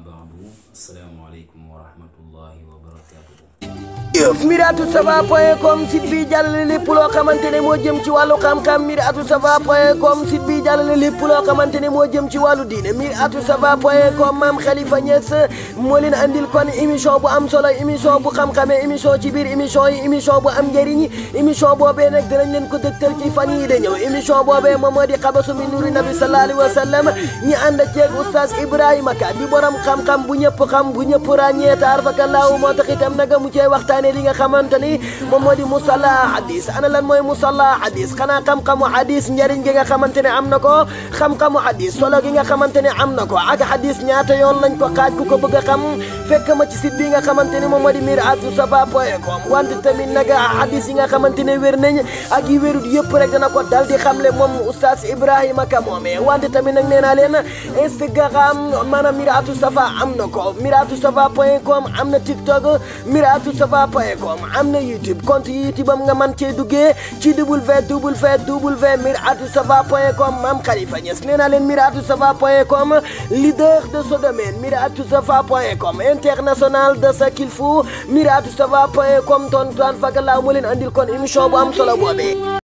baadu asalaamaaleykum wa rahmatullahi wa barakatuhu jëf Miratou Safa point com site bi jàllale lépp loo xamante ne moo jëm ci wàllu xam-xam Miratou Safa point com site bi jàllale lépp loo xamante ne moo jëm ci wàllu diine Miratou Safa point com maam Khalifa Niass moo leen andil kon émission bu am solo émission bu xam-xamee émission ci biir émission yi émission bu am njëriñ émission boobee nag dinañ leen ko dëgtal ci fan yii da ñëw émission boobee moom moo di xabasu min nuri nabi sallallahu alayhi wa sallam ñi ànd ceeg oustaz Ibrahima Ka di borom xam-xam bu ñëpp xam bu ñëpp ràññee taar fakallaahu moo tax itam nag mu cee waxtaane li nga xamante ni moom moo di musalla hadis ana lan mooy musalla hadis xanaa xam-xamu hadis njëriñ gi nga xamante ne am na ko xam-xamu hadis solo gi nga xamante ne am na ko ak hadis ñaata yoon lañ ko xaaj ku ko bëgg a xam fekk ma ci site bi nga xamante ni moom moo di Miratou Safa point com wante tamit nag hadis yi nga xamante ne wér nañ ak yi wérut yëpp rek dana ko dal di xamle moom oustaz Ibrahima Ka moomee wante tamit nag nee naa leen Instagram maanaam Miratou Safa am na ko Miratou Safa point com am na TikTok Miratou Safa point com am na YouTube compte YouTube am nga man cee duggee ci www Miratou Safa point com Mame Khalifa Niass nee naa leen Miratou Safa point com leader de ce domaine Miratou Safa point com international de ce qu'il faut Miratou Safa point com tontuwaan fakk laa mu leen andil kon émission bu am solo boobee